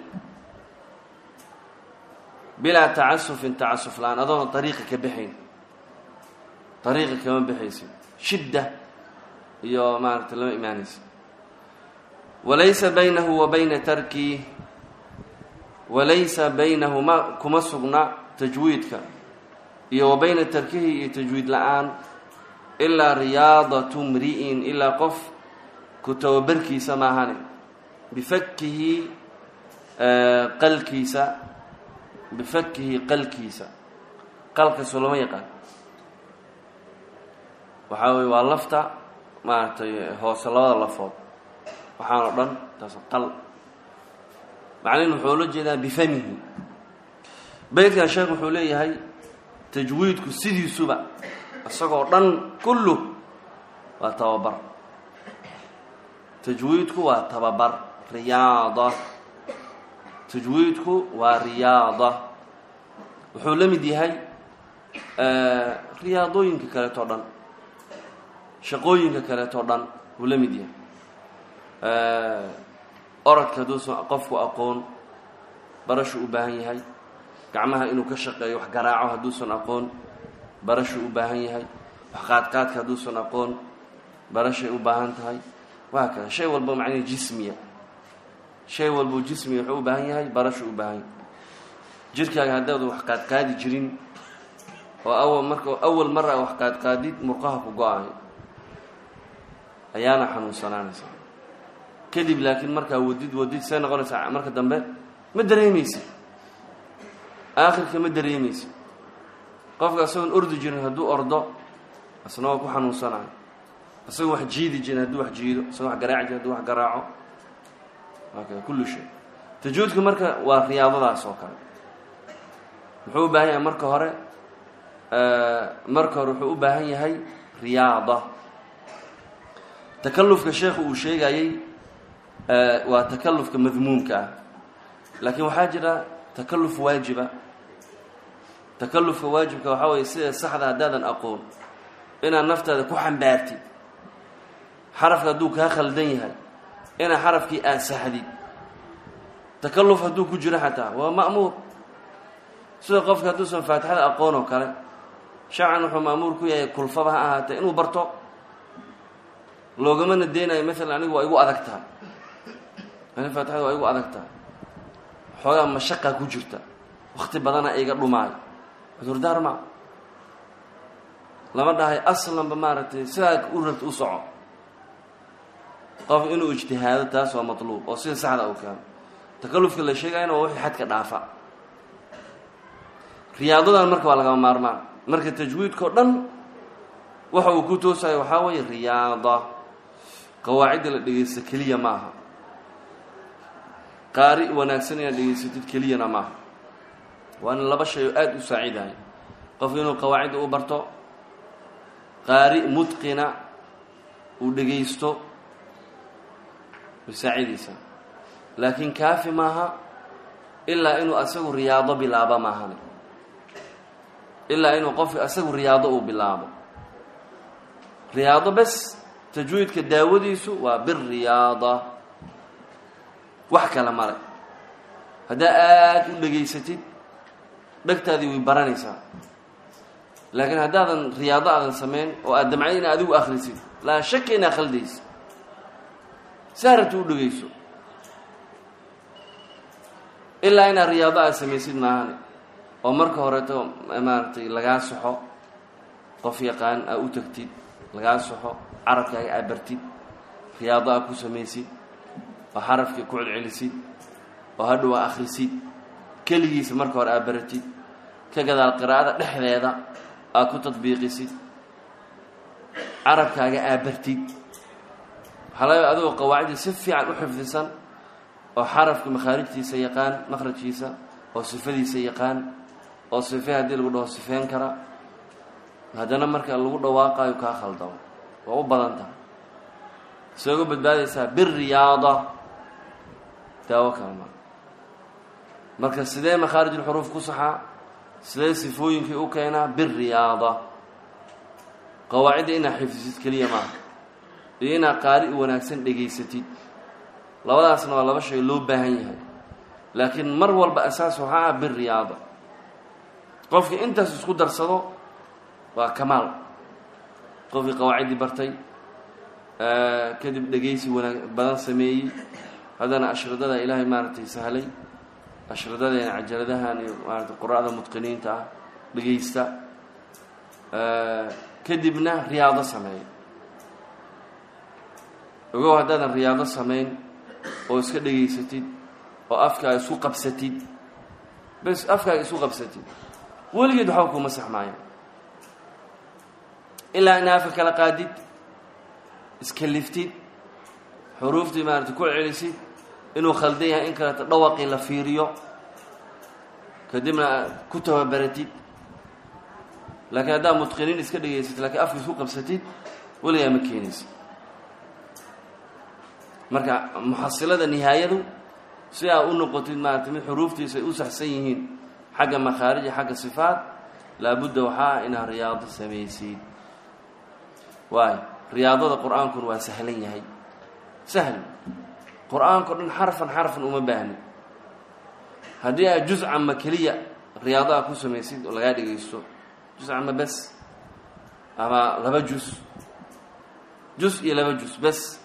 bilaa tacasufin tacasuf la-aan adoona dariiqa ka baxayn dariiqa kama baxaysin shidda iyo maaragtay lama imaanaysa walaysa baynahu wa bayna tarki walaysa baynahu ma kuma sugna tajwiidka iyo wa bayna tarkihi iyo tajwiid la-aan ilaa riyaadatu mri'in ilaa qof ku tababarkiisa maahane bifakihi qalkiisa bifakihi qalkiisa qalkaasoo lama yaqaan waxaa weye waa lafta maaragtay hoose labada lafood waxaan o dhan taas qal macnihin wuxuu la jeedaa bifamihi beytkan sheekh wuxuu leeyahay tajwiidku sidiisuba isagoo dhan kullu waa tababar tajwiidku waa tababar riyaada tajwiidku waa riyaada wuxuu la mid yahay riyaadooyinka kaleeto dhan shaqooyinka kaleeto dhan wuu la mid yahay orodka hadduusan qofku aqoon barashuu u baahan yahay gacmaha inuu ka shaqeeyo wax garaaco hadduusan aqoon barashuu u baahan yahay wax qaadqaadka hadduusan aqoon barashay u baahan tahay waa kada shay walba macnaha jismiya shay walbuu jismiga wuxuu u baahan yahay barashuu u baahan yahay jirkaaga haddaadu wax qaadqaadi jirin oo awal marka awal mar a wax qaadqaadid murqaha ku go-ayo ayaana xanuunsanaanaysa kadib laakiin markaa wadid wadid see noqonaysaa marka dambe ma dareemaysid aakhirka ma dareemaysid qofka isagoon ordi jirin hadduu ordo isna waa ku xanuunsanayo isagoo wax jiidi jirin hadduu wax jiido isagoo wax garaaci jirin hadduu wax garaaco waakada kullu shay tajuudka marka waa riyaadadaas oo kale muxuu u baahan yahay marka hore marka hore wuxuu u baahan yahay riyaada takalufka sheekhu uu sheegayey waa takalufka madmuumka ah laakiin waxaa jira takaluf waajiba takalufka waajibka waxaa weeye sida saxda haddaadan aqoon inaad naftaada ku xambaartid xarafka hadduu kaa khaldan yahay inaad xarafkii aad saxdid takaluf hadduu ku jiro xataa waa ma'muur sida qofka hadduusan faatixada aqoon oo kale sharcan wuxuu ma'muur ku yahay kulfaba ha ahaatee inuu barto loogamana deenayo maalan anigu waa igu adag tahay ani faatixada waa igu adag tahay xoogaa mashaqa ku jirta wakti badana iga dhumaayo cudurdaar maa lama dhahay aslanba maaragtay sidaa u rabta u soco qof inuu ijtihaado taas waa matluub oo sida saxda u keeno takalufka la sheegayana waa wixii xadka dhaafa riyaadadan marka waa lagama maarmaan marka tajwiidkao dhan waxa uu ku toosayo waxaa weeye riyaada qawaacidda la dhegaysta keliya ma aha qaari wanaagsan inaad dhegaysatid keliyana maaha waana laba shay oo aada u saacidahay qof inuu qawaacidda u barto qaari mutqina uu dhegaysto way saacidaysaa laakiin kaafi maaha ilaa inuu asagu riyaado bilaabo maahane ilaa inuu qofka asagu riyaado uu bilaabo riyaado bes tajwiidka daawadiisu waa biriyaada wax kale male haddaa aada u dhegaysatid dhegtaadii way baranaysaa laakiin haddaadan riyaado aadan samayn oo aad damcay ina adigu akhrisid laa shaka inaa khaldaysa saa rabta u dhegayso ilaa inaad riyaado aad samaysid maahane oo marka horeeto maaragtay lagaa soxo qof yaqaan aa u tagtid lagaa soxo carabkaaga aad bartid riyaado aad ku samaysid oo xarafkii ku celcelisid oo hadhow aa akhrisid keligiisa marka hore aad baratid ka gadaal qiraa'ada dhexdeeda aad ku tadbiiqisid carabkaaga aad bartid waxaa laga adigoo qawaacidii si fiican u xifdisan oo xarafka makhaarijtiisa yaqaan makhrajkiisa oo sifadiisa yaqaan oo sife haddii lagu dhaho sifeyn kara haddana marka lagu dhawaaqayo kaa khaldamo waa u badan tahay see uga badbaadaysaa biriyaada daawo kale ma marka sidee makhaarijulxuruuf ku saxaa sidee sifooyinkii u keenaa biriyaada qawaacidda inaad xifdisid keliya maaha iyo inaad qaari u wanaagsan dhegaysatid labadaasna waa laba shay loo baahan yahay laakiin mar walba asaas waxaa ah biriyaada qofkii intaas isku darsado waa kamaal qofkii qawaaciddii bartay kadib dhegaysi wanaag badan sameeyey haddana ashridada ilaahay maaragtay sahlay ashridadeena cajaladahan iyo maaratay qura'da mutqiniinta ah dhegaysta kadibna riyaado sameeya ogow haddaadan riyaado samayn oo iska dhegaysatid oo afkaaga isku qabsatid bes afkaaga isku qabsatid weligeed waxba kuma saxmaayo ilaa ina afka kala qaadid iska liftid xuruuftii maarata ku celisid inuu khaldan yahay in kaleeto dhawaqii la fiiriyo kadibna ku tababaratid laakiin haddaad mutqiniin iska dhegaysatid lakiin afka isku qabsatid weligaa ma keenaysid marka muxasilada nihaayadu si aa u noqotid maarata mid xuruuftiisa ay u saxsan yihiin xagga makhaarij xagga sifaat laabudda waxaa inaad riyaado samaysid waayo riyaadada qur-aankuna waa sahlan yahay sahl qur-aanka o dhan xarfan xarfan uma baahni haddii aad juz cama keliya riyaado a ku samaysid oo lagaa dhegaysto juz cama bes ama laba juz juz iyo laba juz bes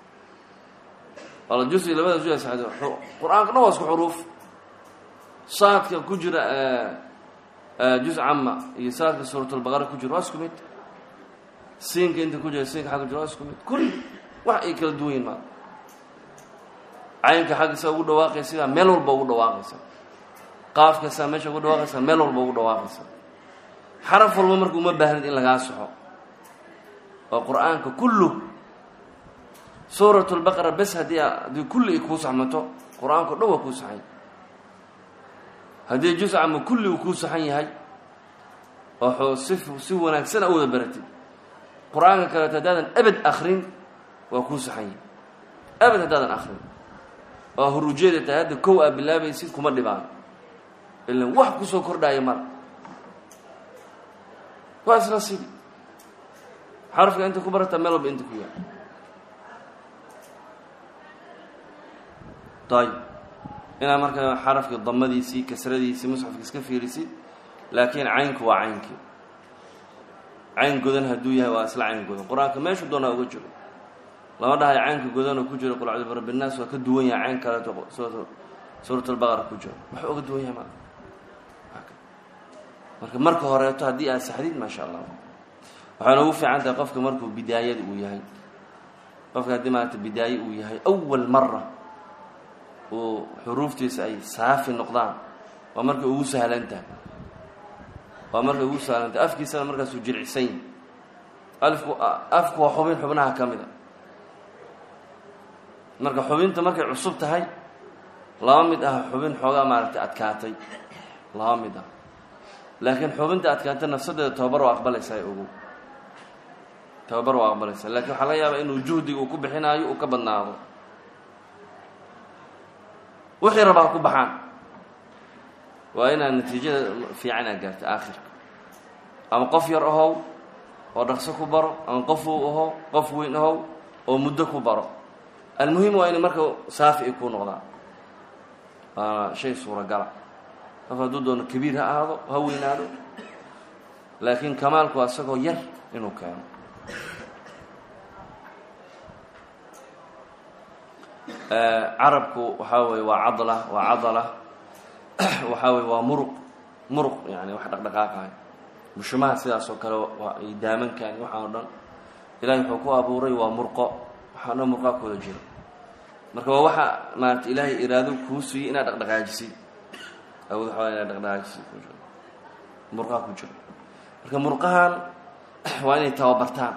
wala juz iyo labada juz qur-aanka dhan waa isku xuruuf saadka ku jira juz cama iyo saadka suuratulbaqara ku jira waa isku mid siinka inta ku jira siinka xagga jira waa isku mid kulli wax ay kala duwan yihin maa caynka xagga saa ugu dhawaaqaysa sidaa meel walba ugu dhawaaqaysa qaafka saa meesha ugu dhawaaqaysa meel walba ugu dhawaaqaysa xaraf walba marka uma baahnid in lagaa soxo oo qur-aanka kullu suurat lbaqara bes haddii haddii kulli ay kuu saxmato qur-aanka o dhan waa kuu saxan haddii juz cama kulli uu kuu saxan yahay oo si si wanaagsan a wada baratid qur-aanka kaleeto haddaadan abad akrin waa kuu saxan yahay abad haddaadan akrin oo hurujeeda tahay hadda kow aa bilaabaysid kuma dhibaan ilan wax kusoo kordhaayo mara waa isla sidi xarafka inta ku barataa meel walba inta ku yaal ayb inaad marka xarafkii damadiisii kasradiisii musxafka iska fiirisid laakiin caynku waa caynkii cayn godan hadduu yahay waa isla cayn godan qur-aanka meeshu doonaa uga jiro lama dhahayo caynka godan oo ku jiro qul acuudu birabbi nnaas waa ka duwan yahay cayn kaleeto suurat albaqara ku jiro wax uga duwan yahay ma marka marka horeeto haddii aad saxdid maasha allah waxayna ugu fiican tahay qofka markuu bidaayada uu yahay qofka haddii maarata bidaaye uu yahay awal mara uu xuruuftiisa ay saafi noqdaan waa markay ugu sahlan tahay waa markay ugu sahlan tahay afkiisana markaasuu jircisan yahy alku afku waa xubin xubnaha ka mid a marka xubinta markay cusub tahay laba mid ah xubin xoogaa maaragtay adkaatay laba mid ah laakiin xubinta adkaatay nafsadeeda tababar waa aqbalaysaa ogow tababar waa aqbalaysaa lakiin waxaa laga yaabaa inuu juhdiga uu ku bixinaayo uu ka badnaado wixii rabaa ku baxaan waa inaad natiijada fiican aad gaarto aakhirka ama qof yar ahow oo dhaqso ku baro ama qof uu aho qof weyn ahow oo muddo ku baro almuhim waa inay marka saafi ay kuu noqdaan waana shay suuragala qof hadduu doono kabiir ha ahaado ha weynaado laakiin kamaalku waa isagoo yar inuu keeno carabku waxaa weye waa cadla waa cadala waxaa weye waa muruq muruq yani wax dhaqdhaqaaqayo bushumaha sidaas oo kale waa ay daamankan waxaan o dhan ilahay wuxuu ku abuuray waa murqo waxaa dhan murqaa kooda jiro marka waa waxa maarata ilaahay iraado kuu siiyey inaad dhaqdhaqaajisid awood waxaa inaa dhaqdhaqaajisi ku jiro murqaha ku jiro marka murqahan waa inay tababartaan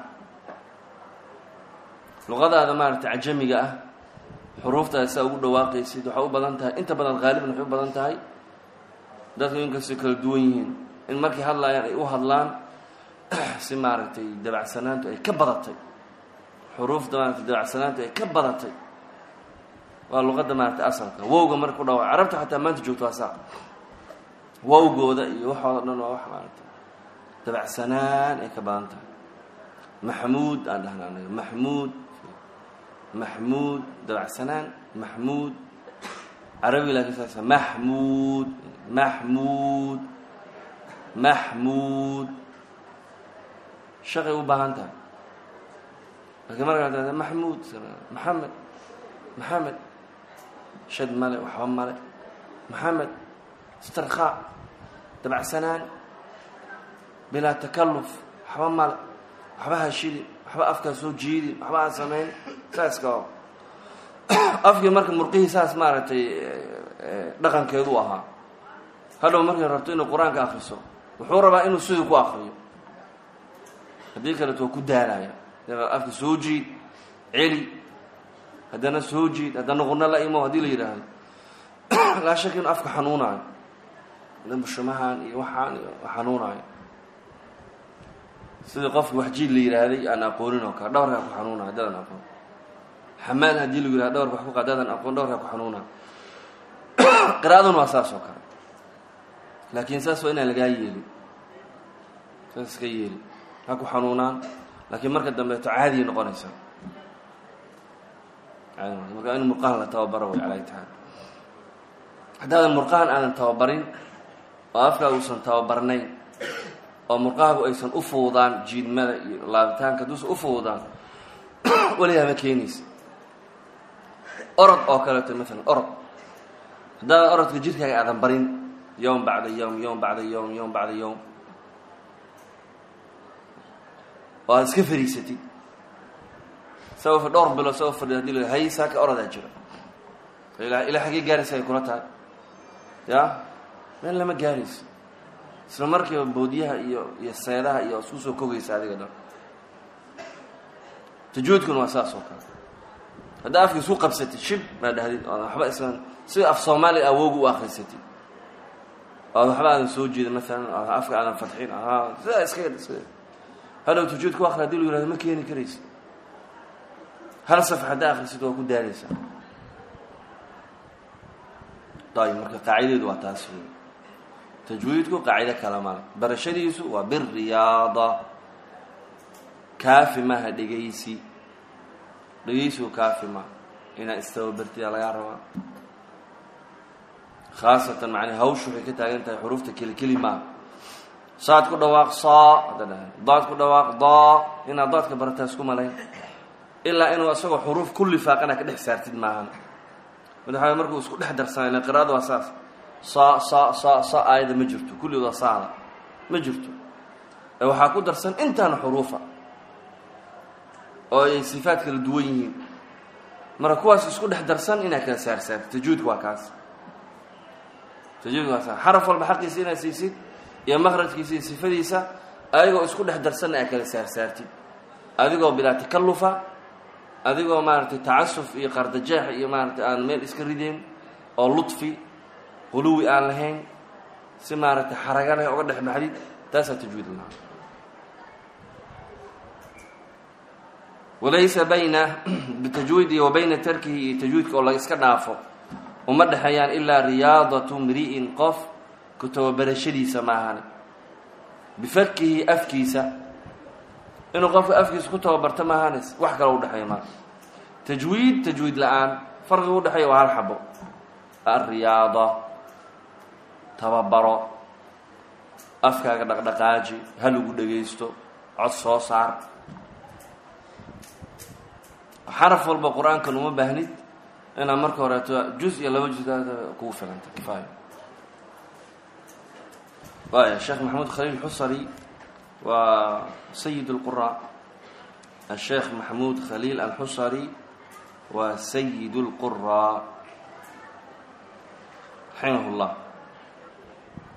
luqadaada maaragtay cajamiga ah xuruuftaada saa ugu dhawaaqaysid waxay u badan tahay inta badan haaliban waxay u badan tahay dadku inkastay kala duwan yihiin in markay hadlaayaan ay u hadlaan si maaragtay dabacsanaantu ay ka badatay xuruufta maaragtay dabacsanaantu ay ka badatay waa luqadda maaragtay asalka wowga marka ku dhawa carabta xataa maanta joogto waa saa wowgooda iyo waxooda dhan waa wax maaragtay dabacsanaan ay ka badan tahay maxmuud aan dhahna anaga maxmuud maxmuud dabacsanaan maxmuud carabi laakiin saas maxmuud maxmuud maxmuud shaqay u baahan tahay laakiin markaa tada maxmuud maxamed maxamed shad male waxba male maxamed istirkhaa dabacsanaan bilaa takalluf waxba male waxba ha shidin waxba afkaa soo jiidin waxba ha samayn saaska oo afkii marka murqihii saas maaragtay dhaqankeedu ahaa hadhow markay rabto inuu qur-aanka akriso wuxuu rabaa inuu sidii ku akriyo haddii kaleeto waa ku daalaya afka soo jiid celi haddana soo jiid haddana qurno la imo haddii la yidhaahdo laa shaka inuu afka xanuunaayo bushumahan iyo waxaan iyo xanuunaayo sidii qofki wax jiid la yidhaahday aan aqoonin oo kale dhowrkaa ku xanuunaayo haddaadan aqoon xamaal haddii lagu yihahdo dhowrka wax ku qaadaadan aqoon dhowrkaa ku xanuunaayo qiraa'aduna waa saas oo kale laakiin saas waa inaan lagaa yeelin saas iska yeelin ha ku xanuunaan laakiin marka dambeeto caadiya noqonaysa marka in murqahan la tababaro way calaa taala haddaadan murqahan aadan tababarin oo afkaa uusan tababarnayn oo murqahagu aysan u fuudaan jiidmada iyo laabitaanka hadduusan u fuudaan weligaa ma keenaysa orod oo kaleeto maalan orod haddaadan orodka jirkaaga aadan barin yowm bacda yowm yowm bacda yowm yowm bacda yowm oo aad iska fariisatid sao dhowr bilo sao fadhi hadii la hay saaka orodaa jiro ilaa xaggee gaaraysa ay kula tahay ya meel lama gaarayso isla markiiba boodiyaha iyo iyo seedaha iyo isku soo kogaysa adiga dhan tajuudkuna waa saas oo kale haddaa afka isku qabsatid shib maa dhahdid ood waxba islan sida af soomaaliya awooga u akrisatid ood waxba aadan soo jeedin maalan afka aadan fadxin sidaa iska iska hadhow tajuudka u akri hadii lu yihahdo ma keeni karaysa hal saf haddaa akrisid waa ku daaraysaa ayb marka qaacidadeedu waa taas wey tajwiidku qaacido kale male barashadiisu waa biriyaada kaafi maha dhegaysi dhegaysigu kaafi maha inaad istababartiyaa lagaa rabaa khaasatan macnaa hawshu waxay ka taagan tahay xuruufta kelikeli maaha saad ku dhawaaq saa hadda dhahay daad ku dhawaaq daa inaad daadka barataa isku malayn ilaa inuu isagoo xuruuf kulli faaqana ka dhex saartid maahan madaxaa markuu isku dhex darsanay ila qiraada waa saas saa saa saa saa aayada ma jirto kulligood waa saada ma jirto ee waxaa ku darsan intaana xuruufa oo ay sifaad kala duwan yihiin marka kuwaas isku dhex darsan inaad kala saarsaartid tajuudka waa kaas tajuudka waa saas xaraf walba xaqiisa inaad siisid iyo maqrajkiisa iyo sifadiisa adigoo isku dhex darsanna aad kala saarsaartid adigoo bilaa takallufa adigoo maaragtay tacasuf iyo qardajeex iyo maaratay aan meel iska rideyn oo ludfi quluwi aan lahayn si maaragtay xaraga leh oga dhex baxdid taasaa tajwiid lahaa walaysa bayna bitajwiidi wa bayna tarkihi iyo tajwiidka oo la iska dhaafo uma dhexeeyaan ilaa riyaadatu mri'in qof ku tababarashadiisa maahane bifakihi afkiisa inuu qofka afkiisa ku tababarto maahanes wax kale udhexeeya maa tajwiid tajwiid la-aan farqiga udhexeeya waa hal xabo alriyaada tababaro afkaaga dhaqdhaqaaji ha lagu dhagaysto cod soo saar xaraf walba qur-aankan uma baahnid inaad marka horeeto juz iyo laba juz kugu filanta kifaayo waaya sheekh maxamuud khaliil xusari waa sayid اlqura الsheekh maxamuud khaliil alxusari waa sayid اlqura raximah اllah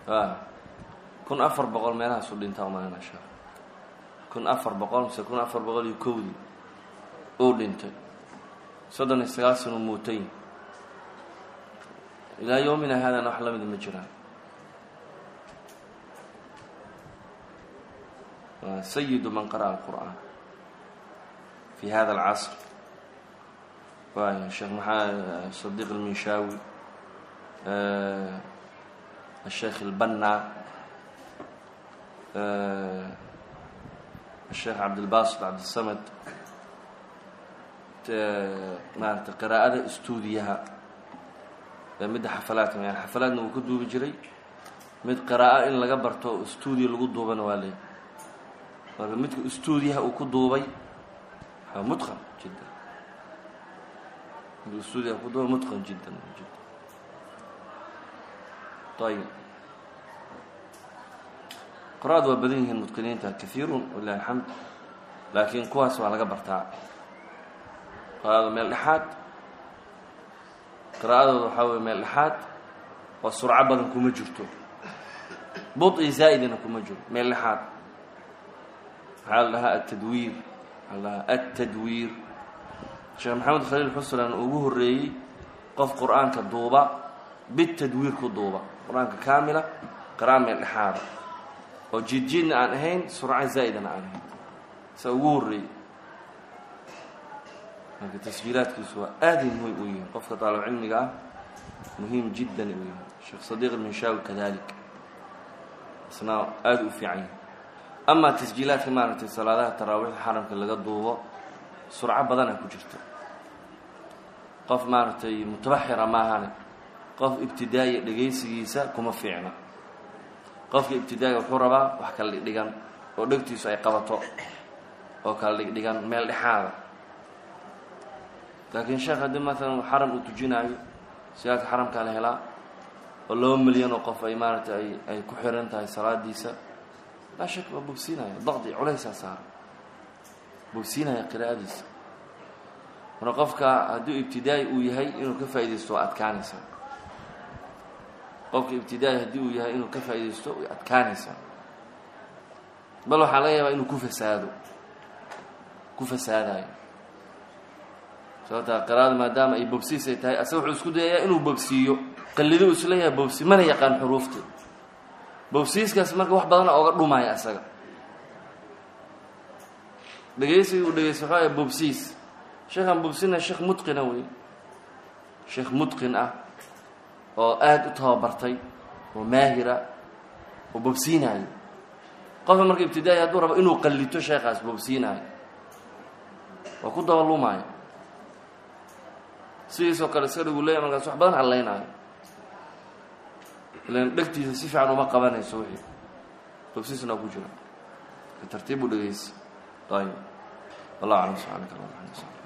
a kun afar boqol meelahaasu dhintaa umalana sheekh kun afar boqol mise kun afar boqol iyo kowdii uu dhintay soddon iyo sagaal sano muutayn ilaa yoomina haadana wax lamida ma jiraan sayidu man qara'a alqur'aan fi hada alcasr waay sheekh maxaa sadiiq alminshaawi الشheekh الbنا الشheekh cabdilbasit cabdiلsamd maarata qراa'ada stuudiyaha midda xafalaadka yani xafalaadna wuu ka duubi jiray mid qراa'o in laga barto stuudiya lagu duubana waa leey marka midka stuudiyaha uu ku duubay mutqan jidda midka stuudiyaha ku duubay mutqan jiddan jidda ayb qora-ad waa badan yihiin mutqiniinta kahiirun walilahi alxamd laakiin kuwaas waa laga bartaa qora-ada meel dhexaad qiraa'adooda waxaa weye meel dhexaad oo surco badan kuma jirto budi zaa'idina kuma jiro meel dhexaad waxaa la dhahaa atadwiir waxaa la dhahaa atadwiir sheekh maxamed khaliil xuslan ugu horreeyey qof qur-aanka duuba bitadwiir ku duuba qur-aanka kaamila qira'a meel dhexaada oo jiidjiidna aan ahayn surco zaa'idana aan ahayn saa ugu horreeyey marka tasjiilaadkiisu waa aaday muhiim u yihiin qofka taalib cilmiga ah muhiim jiddan u yahay sheekh sadiiq minshawi kadalik isna aada u fiican yahay amaa tasjiilaadka maaragtay salaadaha taraawiixda xaramka laga duubo surco badana ku jirta qof maaragtay mutabaxira maahane qof ibtidaaya dhegaysigiisa kuma fiicna qofka ibtidaaiga wuxuu rabaa wax kala dhigdhigan oo dhegtiisu ay qabato oo kala dhigdhigan meel dhexaada laakiin sheekh haddii maalan xaram uu tujinaayo siyaadka xaramkaa la helaa oo laba milyan oo qof ay maaragtay ay ay ku xiran tahay salaadiisa laa shak waa bogsiinaya daqdi culaysaa saara bogsiinaya qiraa'adiisa marka qofka hadduu ibtidaai uu yahay inuu ka faaidaysto waa adkaanaysaa qofka ibtidaai haddii uu yahay inuu ka faaidaysto way adkaanaysaa bal waxaa laga yaabaa inuu ku fasaado ku fasaadayo sababtaa qiraa'ada maadaama ay bogsiis ay tahay asaga wuxuu isku dayayaa inuu bogsiiyo qallido uu isleeyahay bogsi mana yaqaan xuruufta bogsiiskaas marka wax badana ooga dhumaya asaga dhegaysiga uu dhegaysta waxaa aya bobsiis sheekhaan bobsina sheekh mutqina wey sheekh mutqin ah oo aada u tababartay oo maahira oo bobsiinaayo qofka marka ibtidaai hadduu rabo inuu qallito sheekhaas bobsiinaayo waa ku dabalumaayo sidiisoo kale iska dhigu leeya markaas wax badan hadlaynaayo ilan dhegtiisa si fiican uma qabanayso wixii bobsiisna waa ku jira tartiib u dhegaysi ayib wallah aclam subxaanaka allah